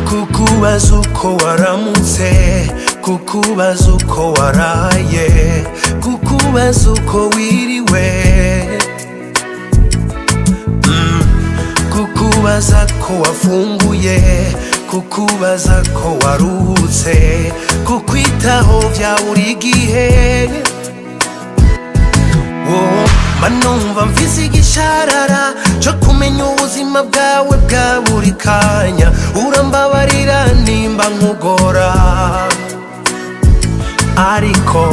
kukubaza uko waramutse kukubaza uko waraye kukubaza uko wiriwe Mm, kukubaza ko wafunguye kukubaza ko waruhutse kukwitaho bya buri gihe Wowe manumva mvise igisharara cyo kumenya ubuzima bwawe bwa buri kanya urambabarira nimba nkugora ariko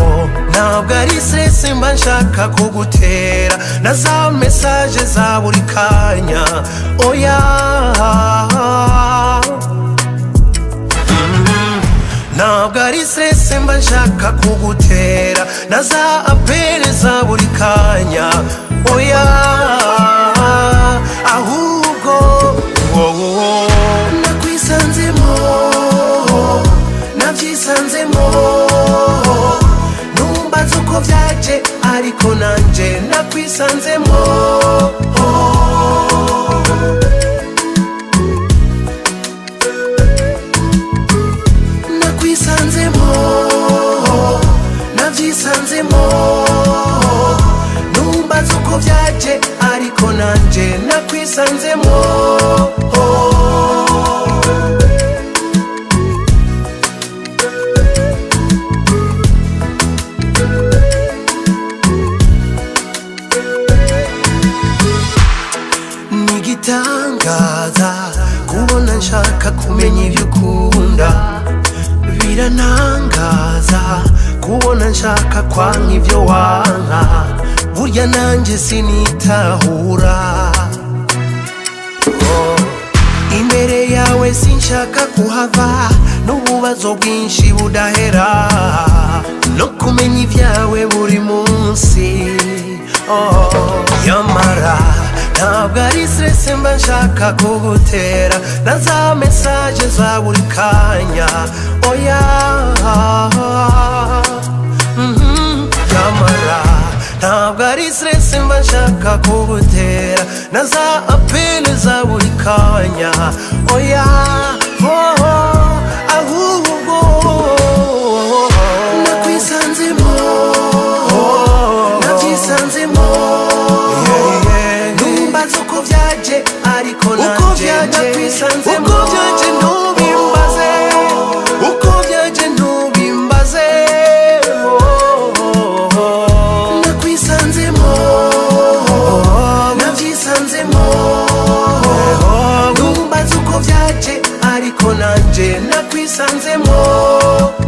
ntabwo ari sese mba nshaka kugutera na za mesaje za buri kanya oya ntabwo ari sese mba nshaka kugutera na za apere za buri kanya oya ahubwo wowe nakwisanzemo nabyisanzemo numva nzi uko byaje ariko nanjye nakwisanzemo nakwisanzemo nabyisanzemo numva nzi uko byaje ariko nanjye nakwisanzemo ni igitangaza kubona nshaka kumenya ibyo ukunda biranangaza kubona nshaka kwanga ibyo wanka burya nanjye sinitahura Oh, imbere yawe sinshaka kuhava n'ububazo bwinshi budahera no kumenya ibyawe buri munsi Oh, nyamara ntabwo ari stress mba nshaka kugutera na za mesaje za buri kanya oya Mhm, nyamara ntabwo ari stress mba nshaka kugutera na za apele za buri kanya oya oh, oh, ahubwo nakwisanzemo nabyisanzemo numva nzi uko byaje ariko nanjye nakwisanzemo uko byaje ntubimbaze uko byaje ntubimbaze nakwisanzemo nabyisanzemo numva nzi uko byaje ariko nanjye nakwisanzemo